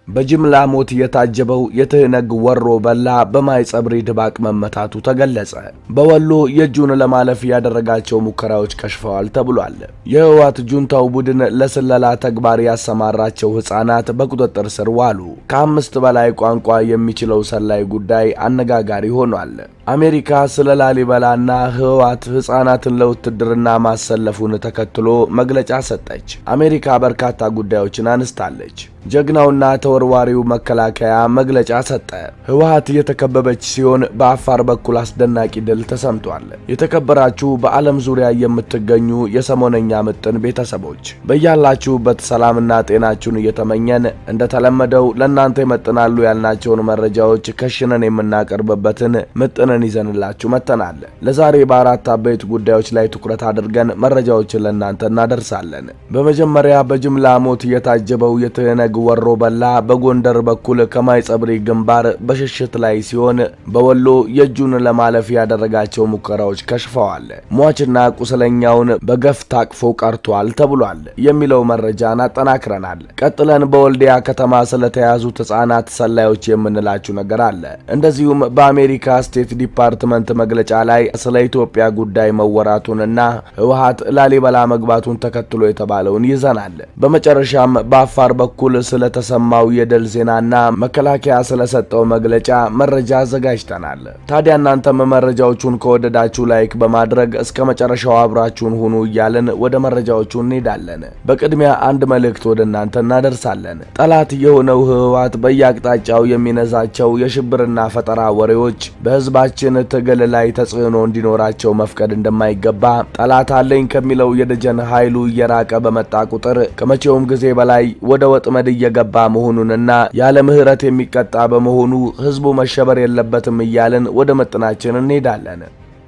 በጅምላ ሞት የታጀበው የትህነግ ወሮ በላ በማይጸብሪ ድባቅ መመታቱ ተገለጸ። በወሎ የእጁን ለማለፍ ያደረጋቸው ሙከራዎች ከሽፈዋል ተብሏል። የህወሓት ጁንታው ቡድን ለስለላ ተግባር ያሰማራቸው ህጻናት በቁጥጥር ስር ዋሉ። ከአምስት በላይ ቋንቋ የሚችለው ሰላይ ጉዳይ አነጋጋሪ ሆኗል። አሜሪካ ስለ ላሊበላና ህወሓት ህጻናትን ለውትድርና ማሰለፉን ተከትሎ መግለጫ ሰጠች። አሜሪካ በርካታ ጉዳዮችን አንስታለች። ጀግናውና ተወርዋሪው መከላከያ መግለጫ ሰጠ። ህወሓት የተከበበች ሲሆን በአፋር በኩል አስደናቂ ድል ተሰምቷል። የተከበራችሁ በዓለም ዙሪያ የምትገኙ የሰሞነኛ ምጥን ቤተሰቦች በያላችሁበት ሰላምና ጤናችሁን እየተመኘን እንደተለመደው ለእናንተ ይመጥናሉ ያልናቸውን መረጃዎች ከሽነን የምናቀርብበትን ምጥንን ይዘንላችሁ መጥተናል። ለዛሬ በአራት አበይት ጉዳዮች ላይ ትኩረት አድርገን መረጃዎችን ለእናንተ እናደርሳለን። በመጀመሪያ በጅምላ ሞት የታጀበው የትህነግ ወሮ በላ በጎንደር በኩል ከማይጸብሪ ግንባር በሽሽት ላይ ሲሆን በወሎ የእጁን ለማለፍ ያደረጋቸው ሙከራዎች ከሽፈዋል። ሟችና ቁስለኛውን በገፍ ታቅፎ ቀርቷል ተብሏል የሚለው መረጃን አጠናክረናል። ቀጥለን በወልዲያ ከተማ ስለተያዙት ህጻናት ሰላዮች የምንላችሁ ነገር አለ። እንደዚሁም በአሜሪካ ስቴት ዲፓርትመንት መግለጫ ላይ ስለ ኢትዮጵያ ጉዳይ መወራቱንና ህወሓት ላሊበላ መግባቱን ተከትሎ የተባለውን ይዘናል። በመጨረሻም በአፋር በኩል ስለተሰማው የድል ዜናና መከላከያ ስለሰጠው መግለጫ መረጃ አዘጋጅተናል። ታዲያ እናንተም መረጃዎቹን ከወደዳችሁ ላይክ በማድረግ እስከ መጨረሻው አብራችሁን ሁኑ እያልን ወደ መረጃዎቹ እንሄዳለን። በቅድሚያ አንድ መልእክት ወደ እናንተ እናደርሳለን። ጠላት የሆነው ህወሓት በየአቅጣጫው የሚነዛቸው የሽብርና ፈጠራ ወሬዎች በህዝባችን ትግል ላይ ተጽዕኖ እንዲኖራቸው መፍቀድ እንደማይገባ ጠላት አለኝ ከሚለው የደጀን ኃይሉ እየራቀ በመጣ ቁጥር ከመቼውም ጊዜ በላይ ወደ ወጥመድ እየገባ መሆኑንና ያለ ምህረት የሚቀጣ በመሆኑ ህዝቡ መሸበር የለበትም እያልን ወደ ምጥናችን እንሄዳለን።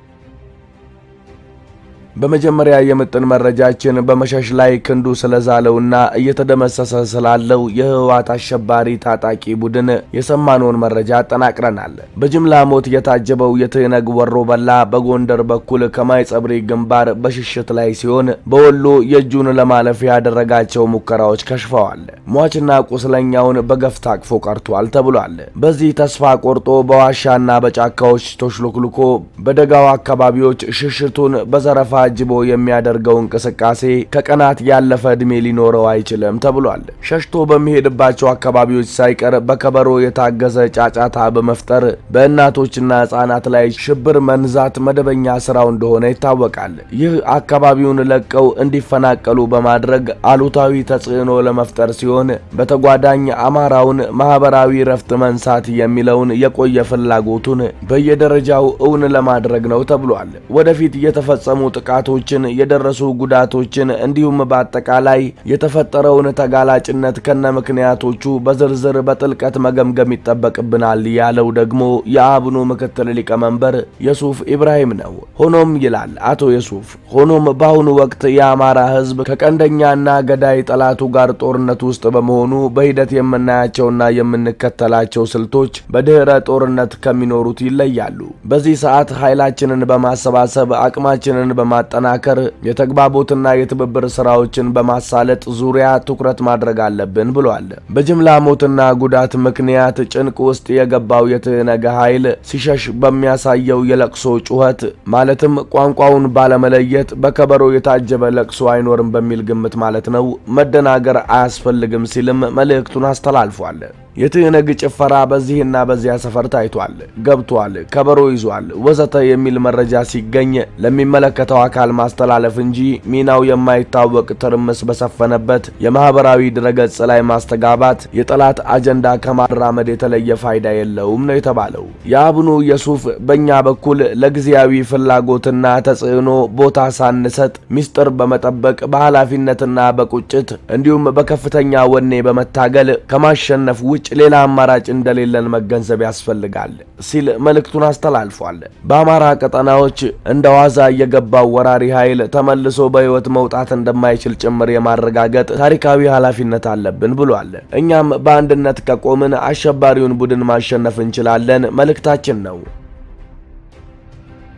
በመጀመሪያ የምጥን መረጃችን በመሸሽ ላይ ክንዱ ስለዛለውና እየተደመሰሰ ስላለው የህወሓት አሸባሪ ታጣቂ ቡድን የሰማነውን መረጃ አጠናቅረናል። በጅምላ ሞት የታጀበው የትህነግ ወሮ በላ በጎንደር በኩል ከማይጸብሪ ግንባር በሽሽት ላይ ሲሆን በወሎ የእጁን ለማለፍ ያደረጋቸው ሙከራዎች ከሽፈዋል። ሟችና ቁስለኛውን በገፍ ታቅፎ ቀርቷል ተብሏል። በዚህ ተስፋ ቆርጦ በዋሻና በጫካዎች ተሽሎክልኮ በደጋው አካባቢዎች ሽሽቱን በዘረፋ አጅቦ የሚያደርገው እንቅስቃሴ ከቀናት ያለፈ ዕድሜ ሊኖረው አይችልም ተብሏል። ሸሽቶ በሚሄድባቸው አካባቢዎች ሳይቀር በከበሮ የታገዘ ጫጫታ በመፍጠር በእናቶችና ሕፃናት ላይ ሽብር መንዛት መደበኛ ስራው እንደሆነ ይታወቃል። ይህ አካባቢውን ለቀው እንዲፈናቀሉ በማድረግ አሉታዊ ተጽዕኖ ለመፍጠር ሲሆን፣ በተጓዳኝ አማራውን ማህበራዊ ረፍት መንሳት የሚለውን የቆየ ፍላጎቱን በየደረጃው እውን ለማድረግ ነው ተብሏል። ወደፊት የተፈጸሙ ጥቃቶችን የደረሱ ጉዳቶችን እንዲሁም በአጠቃላይ የተፈጠረውን ተጋላጭነት ከነ ምክንያቶቹ በዝርዝር በጥልቀት መገምገም ይጠበቅብናል ያለው ደግሞ የአብኑ ምክትል ሊቀመንበር የሱፍ ኢብራሂም ነው። ሆኖም ይላል አቶ የሱፍ፣ ሆኖም በአሁኑ ወቅት የአማራ ሕዝብ ከቀንደኛና ገዳይ ጠላቱ ጋር ጦርነት ውስጥ በመሆኑ በሂደት የምናያቸውና የምንከተላቸው ስልቶች በድህረ ጦርነት ከሚኖሩት ይለያሉ። በዚህ ሰዓት ኃይላችንን በማሰባሰብ አቅማችንን በማጠናከር የተግባቦትና የትብብር ስራዎችን በማሳለጥ ዙሪያ ትኩረት ማድረግ አለብን ብሏል። በጅምላ ሞትና ጉዳት ምክንያት ጭንቅ ውስጥ የገባው የትህነግ ኃይል ሲሸሽ በሚያሳየው የለቅሶ ጩኸት ማለትም ቋንቋውን ባለመለየት በከበሮ የታጀበ ለቅሶ አይኖርም በሚል ግምት ማለት ነው መደናገር አያስፈልግም ሲልም መልእክቱን አስተላልፏል። የትህነግ ጭፈራ በዚህና በዚያ ሰፈር ታይቷል፣ ገብቷል፣ ከበሮ ይዟል፣ ወዘተ የሚል መረጃ ሲገኝ ለሚመለከተው አካል ማስተላለፍ እንጂ ሚናው የማይታወቅ ትርምስ በሰፈነበት የማህበራዊ ድረገጽ ላይ ማስተጋባት የጠላት አጀንዳ ከማራመድ የተለየ ፋይዳ የለውም ነው የተባለው። የአብኑ የሱፍ በእኛ በኩል ለጊዜያዊ ፍላጎትና ተጽዕኖ ቦታ ሳንሰጥ ሚስጥር በመጠበቅ በኃላፊነትና በቁጭት እንዲሁም በከፍተኛ ወኔ በመታገል ከማሸነፍ ውጭ ሌላ አማራጭ እንደሌለን መገንዘብ ያስፈልጋል ሲል መልእክቱን አስተላልፏል። በአማራ ቀጠናዎች እንደ ዋዛ የገባው ወራሪ ኃይል ተመልሶ በሕይወት መውጣት እንደማይችል ጭምር የማረጋገጥ ታሪካዊ ኃላፊነት አለብን ብሏል። እኛም በአንድነት ከቆምን አሸባሪውን ቡድን ማሸነፍ እንችላለን መልእክታችን ነው።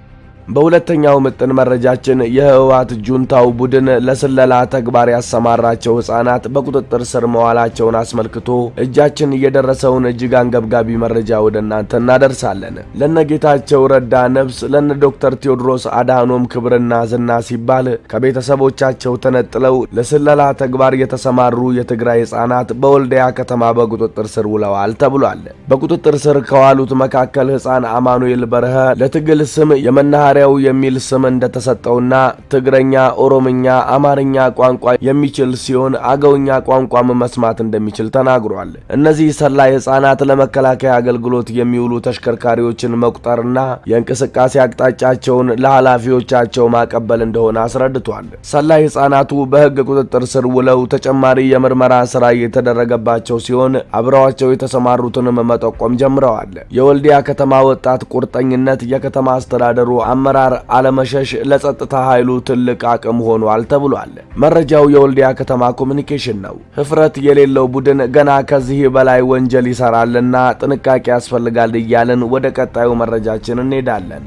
በሁለተኛው ምጥን መረጃችን የህወሓት ጁንታው ቡድን ለስለላ ተግባር ያሰማራቸው ህጻናት በቁጥጥር ስር መዋላቸውን አስመልክቶ እጃችን የደረሰውን እጅግ አንገብጋቢ መረጃ ወደ እናንተ እናደርሳለን። ለነጌታቸው ረዳ ነፍስ ለነ ዶክተር ቴዎድሮስ አድሃኖም ክብርና ዝና ሲባል ከቤተሰቦቻቸው ተነጥለው ለስለላ ተግባር የተሰማሩ የትግራይ ህጻናት በወልዲያ ከተማ በቁጥጥር ስር ውለዋል ተብሏል። በቁጥጥር ስር ከዋሉት መካከል ህፃን አማኑኤል በርሀ ለትግል ስም የመናኸሪያው የሚል ስም እንደተሰጠውና ትግረኛ፣ ኦሮምኛ፣ አማርኛ ቋንቋ የሚችል ሲሆን አገውኛ ቋንቋም መስማት እንደሚችል ተናግሯል። እነዚህ ሰላይ ህጻናት ለመከላከያ አገልግሎት የሚውሉ ተሽከርካሪዎችን መቁጠርና የእንቅስቃሴ አቅጣጫቸውን ለኃላፊዎቻቸው ማቀበል እንደሆነ አስረድቷል። ሰላይ ህጻናቱ በህግ ቁጥጥር ስር ውለው ተጨማሪ የምርመራ ስራ የተደረገባቸው ሲሆን አብረዋቸው የተሰማሩትንም መጠቆም ጀምረዋል። የወልዲያ ከተማ ወጣት ቁርጠኝነት የከተማ አስተዳደሩ አመራር አለመሸሽ ለጸጥታ ኃይሉ ትልቅ አቅም ሆኗል ተብሏል። መረጃው የወልዲያ ከተማ ኮሚኒኬሽን ነው። ህፍረት የሌለው ቡድን ገና ከዚህ በላይ ወንጀል ይሰራልና ጥንቃቄ ያስፈልጋል እያልን ወደ ቀጣዩ መረጃችን እንሄዳለን።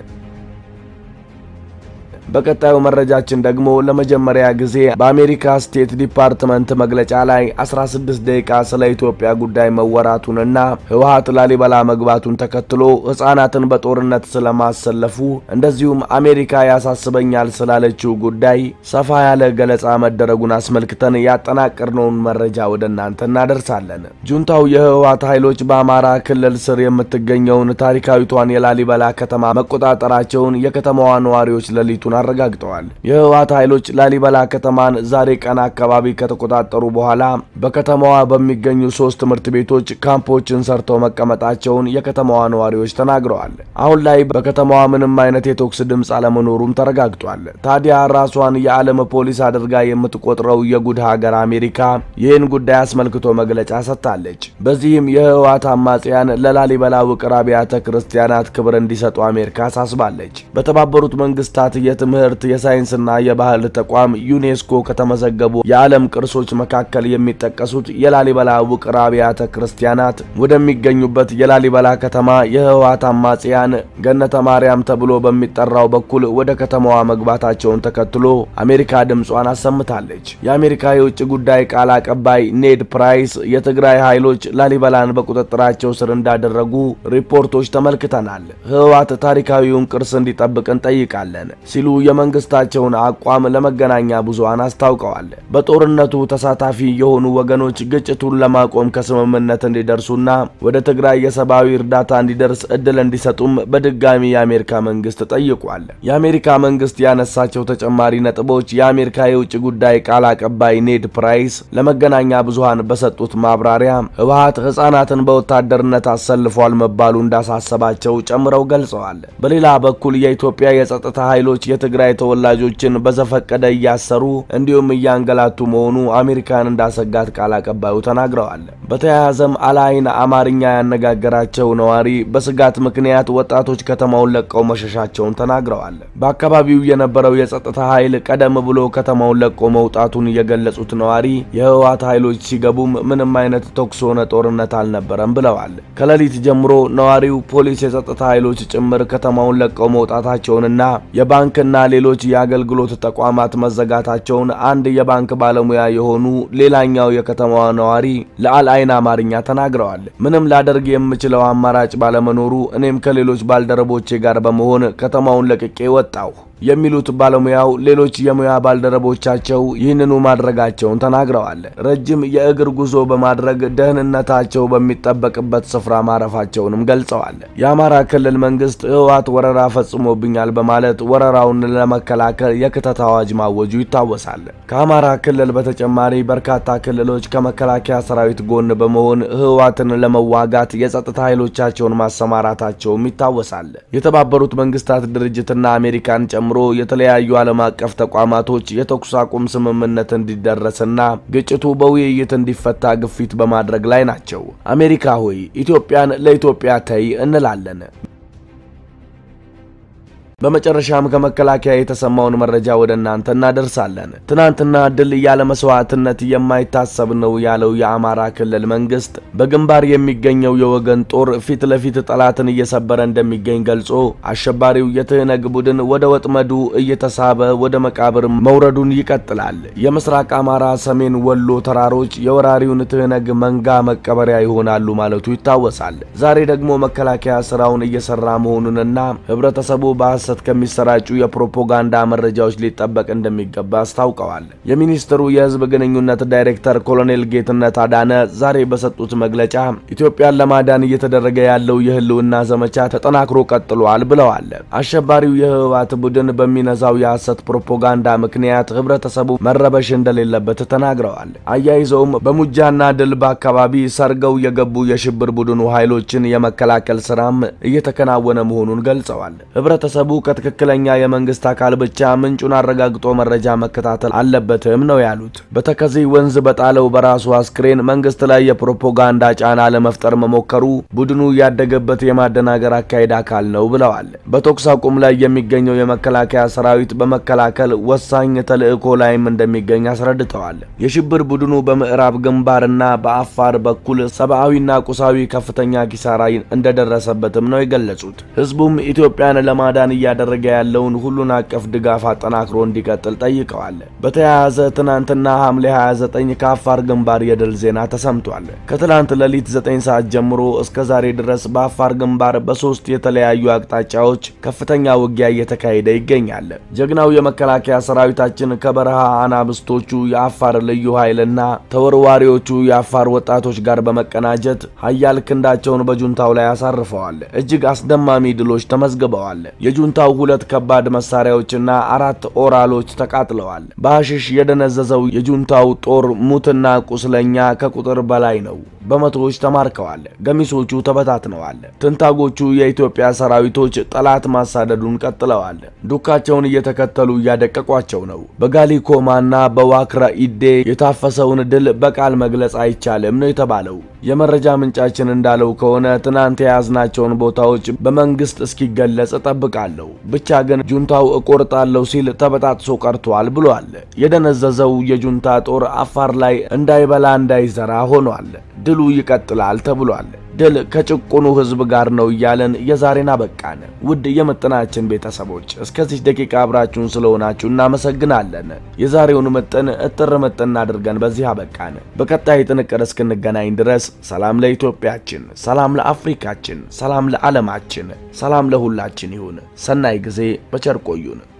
በቀጣዩ መረጃችን ደግሞ ለመጀመሪያ ጊዜ በአሜሪካ ስቴት ዲፓርትመንት መግለጫ ላይ 16 ደቂቃ ስለ ኢትዮጵያ ጉዳይ መወራቱንና ህወሓት ላሊበላ መግባቱን ተከትሎ ህጻናትን በጦርነት ስለማሰለፉ እንደዚሁም አሜሪካ ያሳስበኛል ስላለችው ጉዳይ ሰፋ ያለ ገለጻ መደረጉን አስመልክተን ያጠናቀርነውን መረጃ ወደ እናንተ እናደርሳለን። ጁንታው የህወሓት ኃይሎች በአማራ ክልል ስር የምትገኘውን ታሪካዊቷን የላሊበላ ከተማ መቆጣጠራቸውን የከተማዋ ነዋሪዎች ሌሊቱን አረጋግጠዋል። የህወሓት ኃይሎች ላሊበላ ከተማን ዛሬ ቀን አካባቢ ከተቆጣጠሩ በኋላ በከተማዋ በሚገኙ ሶስት ትምህርት ቤቶች ካምፖችን ሰርተው መቀመጣቸውን የከተማዋ ነዋሪዎች ተናግረዋል። አሁን ላይ በከተማዋ ምንም አይነት የተኩስ ድምፅ አለመኖሩም ተረጋግጧል። ታዲያ ራሷን የዓለም ፖሊስ አድርጋ የምትቆጥረው የጉድ ሀገር አሜሪካ ይህን ጉዳይ አስመልክቶ መግለጫ ሰጥታለች። በዚህም የህወሓት አማጽያን ለላሊበላ ውቅር አብያተ ክርስቲያናት ክብር እንዲሰጡ አሜሪካ አሳስባለች። በተባበሩት መንግስታት የትምህርት የሳይንስና የባህል ተቋም ዩኔስኮ ከተመዘገቡ የዓለም ቅርሶች መካከል የሚጠቀሱት የላሊበላ ውቅር አብያተ ክርስቲያናት ወደሚገኙበት የላሊበላ ከተማ የህወሓት አማጽያን ገነተ ማርያም ተብሎ በሚጠራው በኩል ወደ ከተማዋ መግባታቸውን ተከትሎ አሜሪካ ድምጿን አሰምታለች። የአሜሪካ የውጭ ጉዳይ ቃል አቀባይ ኔድ ፕራይስ የትግራይ ኃይሎች ላሊበላን በቁጥጥራቸው ስር እንዳደረጉ ሪፖርቶች ተመልክተናል። ህወሓት ታሪካዊውን ቅርስ እንዲጠብቅ እንጠይቃለን ሲሉ የመንግስታቸውን አቋም ለመገናኛ ብዙሃን አስታውቀዋል። በጦርነቱ ተሳታፊ የሆኑ ወገኖች ግጭቱን ለማቆም ከስምምነት እንዲደርሱና ወደ ትግራይ የሰብአዊ እርዳታ እንዲደርስ እድል እንዲሰጡም በድጋሚ የአሜሪካ መንግስት ጠይቋል። የአሜሪካ መንግስት ያነሳቸው ተጨማሪ ነጥቦች የአሜሪካ የውጭ ጉዳይ ቃል አቀባይ ኔድ ፕራይስ ለመገናኛ ብዙሃን በሰጡት ማብራሪያ ህወሓት ህጻናትን በወታደርነት አሰልፏል መባሉ እንዳሳሰባቸው ጨምረው ገልጸዋል። በሌላ በኩል የኢትዮጵያ የጸጥታ ኃይሎች የትግራይ ተወላጆችን በዘፈቀደ እያሰሩ እንዲሁም እያንገላቱ መሆኑ አሜሪካን እንዳሰጋት ቃል አቀባዩ ተናግረዋል። በተያያዘም አላይን አማርኛ ያነጋገራቸው ነዋሪ በስጋት ምክንያት ወጣቶች ከተማውን ለቀው መሸሻቸውን ተናግረዋል። በአካባቢው የነበረው የጸጥታ ኃይል ቀደም ብሎ ከተማውን ለቆ መውጣቱን የገለጹት ነዋሪ የህወሓት ኃይሎች ሲገቡም ምንም አይነት ተኩስ ሆነ ጦርነት አልነበረም ብለዋል። ከሌሊት ጀምሮ ነዋሪው ፖሊስ፣ የጸጥታ ኃይሎች ጭምር ከተማውን ለቀው መውጣታቸውንና የባንክና ሌሎች የአገልግሎት ተቋማት መዘጋታቸውን አንድ የባንክ ባለሙያ የሆኑ ሌላኛው የከተማዋ ነዋሪ ለአልአይን አማርኛ ተናግረዋል። ምንም ላደርግ የምችለው አማራጭ ባለመኖሩ እኔም ከሌሎች ባልደረቦቼ ጋር በመሆን ከተማውን ለቅቄ ወጣሁ የሚሉት ባለሙያው ሌሎች የሙያ ባልደረቦቻቸው ይህንኑ ማድረጋቸውን ተናግረዋል። ረጅም የእግር ጉዞ በማድረግ ደህንነታቸው በሚጠበቅበት ስፍራ ማረፋቸውንም ገልጸዋል። የአማራ ክልል መንግስት ህወሓት ወረራ ፈጽሞብኛል በማለት ወረራውን ለመከላከል የክተት አዋጅ ማወጁ ይታወሳል። ከአማራ ክልል በተጨማሪ በርካታ ክልሎች ከመከላከያ ሰራዊት ጎን በመሆን ህወሓትን ለመዋጋት የጸጥታ ኃይሎቻቸውን ማሰማራታቸውም ይታወሳል። የተባበሩት መንግስታት ድርጅትና አሜሪካን ጨምሮ የተለያዩ ዓለም አቀፍ ተቋማቶች የተኩስ አቁም ስምምነት እንዲደረስና ግጭቱ በውይይት እንዲፈታ ግፊት በማድረግ ላይ ናቸው። አሜሪካ ሆይ ኢትዮጵያን ለኢትዮጵያ ተይ እንላለን። በመጨረሻም ከመከላከያ የተሰማውን መረጃ ወደ እናንተ እናደርሳለን። ትናንትና ድል ያለ መስዋዕትነት የማይታሰብ ነው ያለው የአማራ ክልል መንግስት በግንባር የሚገኘው የወገን ጦር ፊት ለፊት ጠላትን እየሰበረ እንደሚገኝ ገልጾ አሸባሪው የትህነግ ቡድን ወደ ወጥመዱ እየተሳበ ወደ መቃብር መውረዱን ይቀጥላል። የምስራቅ አማራ ሰሜን ወሎ ተራሮች የወራሪውን ትህነግ መንጋ መቀበሪያ ይሆናሉ ማለቱ ይታወሳል። ዛሬ ደግሞ መከላከያ ስራውን እየሰራ መሆኑንና ህብረተሰቡ በሐሰት ከሚሰራጩ የፕሮፓጋንዳ መረጃዎች ሊጠበቅ እንደሚገባ አስታውቀዋል። የሚኒስትሩ የህዝብ ግንኙነት ዳይሬክተር ኮሎኔል ጌትነት አዳነ ዛሬ በሰጡት መግለጫ ኢትዮጵያን ለማዳን እየተደረገ ያለው የህልውና ዘመቻ ተጠናክሮ ቀጥሏል ብለዋል። አሸባሪው የህወሓት ቡድን በሚነዛው የሐሰት ፕሮፓጋንዳ ምክንያት ህብረተሰቡ መረበሽ እንደሌለበት ተናግረዋል። አያይዘውም በሙጃና ድልባ አካባቢ ሰርገው የገቡ የሽብር ቡድኑ ኃይሎችን የመከላከል ስራም እየተከናወነ መሆኑን ገልጸዋል። ህብረተሰቡ ከትክክለኛ የመንግስት አካል ብቻ ምንጩን አረጋግጦ መረጃ መከታተል አለበትም ነው ያሉት። በተከዜ ወንዝ በጣለው በራሱ አስክሬን መንግስት ላይ የፕሮፓጋንዳ ጫና ለመፍጠር መሞከሩ ቡድኑ ያደገበት የማደናገር አካሄድ አካል ነው ብለዋል። በተኩስ አቁም ላይ የሚገኘው የመከላከያ ሰራዊት በመከላከል ወሳኝ ተልዕኮ ላይም እንደሚገኝ አስረድተዋል። የሽብር ቡድኑ በምዕራብ ግንባርና በአፋር በኩል ሰብአዊና ቁሳዊ ከፍተኛ ኪሳራ እንደደረሰበትም ነው የገለጹት። ህዝቡም ኢትዮጵያን ለማዳን እያደረገ ያለውን ሁሉን አቀፍ ድጋፍ አጠናክሮ እንዲቀጥል ጠይቀዋል። በተያያዘ ትናንትና ሐምሌ 29 ከአፋር ግንባር የድል ዜና ተሰምቷል። ከትላንት ሌሊት 9 ሰዓት ጀምሮ እስከ ዛሬ ድረስ በአፋር ግንባር በሶስት የተለያዩ አቅጣጫዎች ከፍተኛ ውጊያ እየተካሄደ ይገኛል። ጀግናው የመከላከያ ሰራዊታችን ከበረሃ አናብስቶቹ የአፋር ልዩ ኃይልና ተወርዋሪዎቹ የአፋር ወጣቶች ጋር በመቀናጀት ሀያል ክንዳቸውን በጁንታው ላይ አሳርፈዋል። እጅግ አስደማሚ ድሎች ተመዝግበዋል። የጁንታው ሁለት ከባድ መሳሪያዎችና አራት ኦራሎች ተቃጥለዋል። በሐሽሽ የደነዘዘው የጁንታው ጦር ሙትና ቁስለኛ ከቁጥር በላይ ነው። በመቶዎች ተማርከዋል። ገሚሶቹ ተበታትነዋል። ትንታጎቹ የኢትዮጵያ ሰራዊቶች ጠላት ማሳደዱን ቀጥለዋል። ዱካቸውን እየተከተሉ እያደቀቋቸው ነው። በጋሊኮማና በዋክራ ኢዴ የታፈሰውን ድል በቃል መግለጽ አይቻልም ነው የተባለው። የመረጃ ምንጫችን እንዳለው ከሆነ ትናንት የያዝናቸውን ቦታዎች በመንግስት እስኪገለጽ እጠብቃለሁ። ብቻ ግን ጁንታው እቆርጣለሁ ሲል ተበጣጥሶ ቀርቷል ብሏል። የደነዘዘው የጁንታ ጦር አፋር ላይ እንዳይበላ እንዳይዘራ ሆኗል። ድሉ ይቀጥላል ተብሏል። ድል ከጭቁኑ ህዝብ ጋር ነው እያለን የዛሬን አበቃን። ውድ የምጥናችን ቤተሰቦች እስከዚህ ደቂቃ አብራችሁን ስለሆናችሁ እናመሰግናለን። የዛሬውን ምጥን እጥር ምጥን አድርገን በዚህ አበቃን። በቀጣይ ጥንቅር እስክንገናኝ ድረስ ሰላም ለኢትዮጵያችን፣ ሰላም ለአፍሪካችን፣ ሰላም ለዓለማችን፣ ሰላም ለሁላችን ይሁን። ሰናይ ጊዜ በቸር ቆዩን።